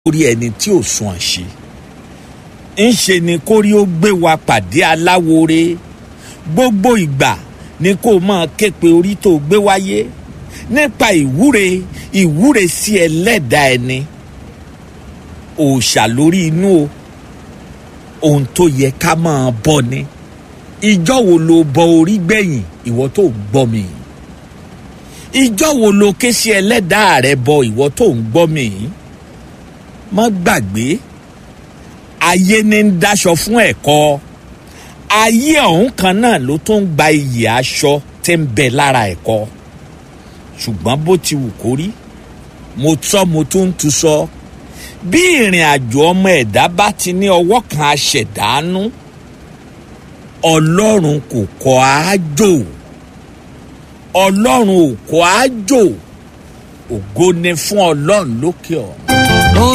orí ẹni tí ò sùn àṣe ńṣe ni kórí ó gbé wa pàdé aláwore gbogbo ìgbà ni kó máa ké pe orí tó gbé wáyé nípa ìwúre ìwúre sí ẹlẹ́dàá ẹni òòṣà lórí inú o ohun tó yẹ ká máa bọ ni ìjọ wo lo bọ orí gbẹ̀yìn ìwọ tó ń gbọ́ mi ìjọ wo lo ké sí ẹlẹ́dàá rẹ bọ ìwọ tó ń gbọ́ mi má gbàgbé ayé ní ń dáṣọ fún ẹ̀kọ́ ayé ọ̀hún kan náà ló tó ń gba iyì aṣọ tí ń bẹ lára ẹ̀kọ́ ṣùgbọ́n bó ti wù kó rí mo tọ́ mo tún ń tu sọ bí ìrìn àjò ọmọ ẹ̀dá bá ti ní ọwọ́ kan aṣẹ̀dánú ọlọ́run kò kọ́ àájò ọlọ́run ò kọ́ àájò ògo ni fún ọlọ́run lókè ọ̀run.